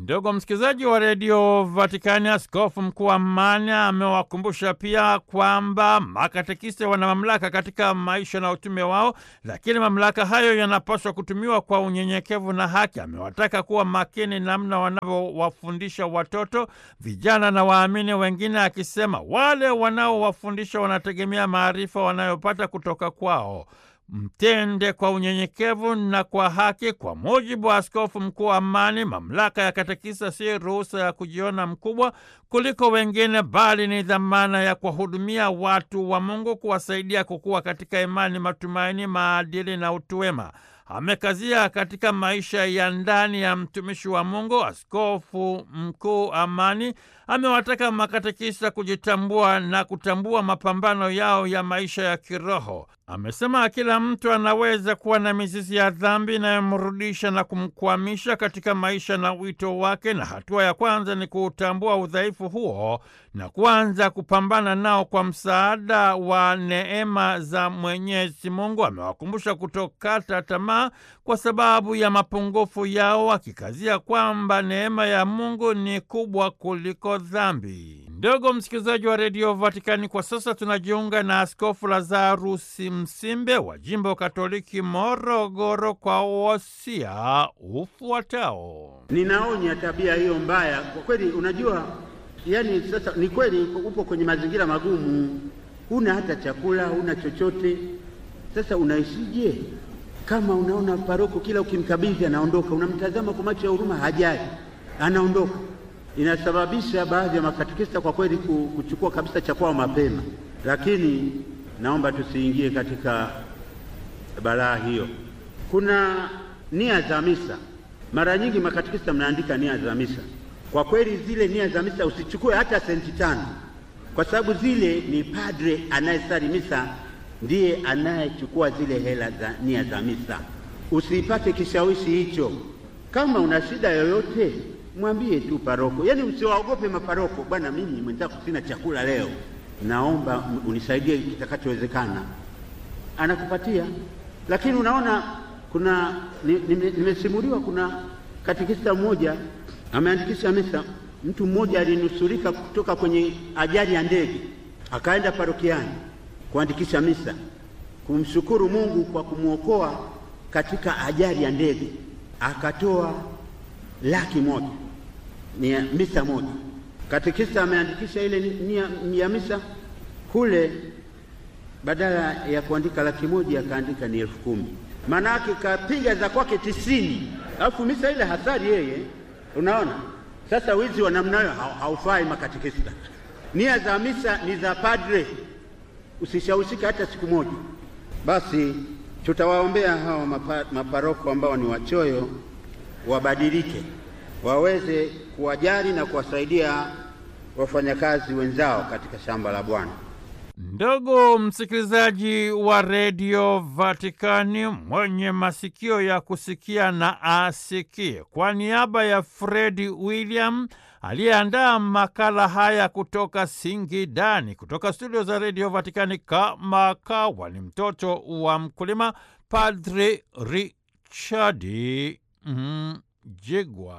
Ndugu msikilizaji wa redio Vatikani, askofu mkuu wa Mania amewakumbusha pia kwamba makatekista wana mamlaka katika maisha na utume wao, lakini mamlaka hayo yanapaswa kutumiwa kwa unyenyekevu na haki. Amewataka kuwa makini namna wanavyowafundisha watoto, vijana na waamini wengine, akisema wale wanaowafundisha wanategemea maarifa wanayopata kutoka kwao. Mtende kwa unyenyekevu na kwa haki. Kwa mujibu wa askofu mkuu wa Amani, mamlaka ya katekista si ruhusa ya kujiona mkubwa kuliko wengine, bali ni dhamana ya kuwahudumia watu wa Mungu, kuwasaidia kukua katika imani, matumaini, maadili na utu wema. Amekazia katika maisha ya ndani ya mtumishi wa Mungu. Askofu mkuu Amani amewataka makatekista kujitambua na kutambua mapambano yao ya maisha ya kiroho. Amesema kila mtu anaweza kuwa na mizizi ya dhambi inayomrudisha na kumkwamisha katika maisha na wito wake, na hatua ya kwanza ni kuutambua udhaifu huo na kuanza kupambana nao kwa msaada wa neema za Mwenyezi Mungu. Amewakumbusha kutokata tamaa kwa sababu ya mapungufu yao, akikazia kwamba neema ya Mungu ni kubwa kuliko dhambi. Ndogo msikilizaji wa redio Vatikani, kwa sasa tunajiunga na Askofu Lazarusi Msimbe wa jimbo Katoliki Morogoro kwa wosia ufuatao. Ninaonya tabia hiyo mbaya kwa kweli. Unajua, yani sasa ni kweli upo kwenye mazingira magumu, huna hata chakula, huna chochote. Sasa unaishije? Kama unaona paroko kila ukimkabidhi anaondoka, unamtazama kwa macho ya huruma, hajali, anaondoka inasababisha baadhi ya makatekista kwa kweli kuchukua kabisa cha kwao mapema, lakini naomba tusiingie katika balaa hiyo. Kuna nia za misa. Mara nyingi makatekista mnaandika nia za misa. Kwa kweli zile nia za misa usichukue hata senti tano, kwa sababu zile ni padre anayesali misa ndiye anayechukua zile hela za nia za misa. Usipate kishawishi hicho. Kama una shida yoyote mwambie tu paroko, yaani usiwaogope maparoko. Bwana, mimi mwenzako sina chakula leo, naomba unisaidie kitakachowezekana. Anakupatia. Lakini unaona, kuna nimesimuliwa, kuna katekista mmoja ameandikisha misa. Mtu mmoja alinusurika kutoka kwenye ajali ya ndege, akaenda parokiani kuandikisha misa, kumshukuru Mungu kwa kumwokoa katika ajali ya ndege, akatoa laki moja ni misa moja. Katekista ameandikisha ile nia ya misa kule, badala ya kuandika laki moja akaandika ni elfu kumi maana yake kapiga za kwake tisini, alafu misa ile hasari yeye. Unaona sasa, wizi wa namna hiyo haufai makatekista. Nia za misa ni za padre, usishawishika hata siku moja. Basi tutawaombea hao maparoko ambao ni wachoyo wabadilike waweze kuwajali na kuwasaidia wafanyakazi wenzao katika shamba la Bwana. Ndugu msikilizaji wa redio Vatikani, mwenye masikio ya kusikia na asikie. Kwa niaba ya Fredi William aliyeandaa makala haya kutoka Singidani, kutoka studio za redio Vatikani, kama kawa ni mtoto wa mkulima, Padri Richadi Mjigwa.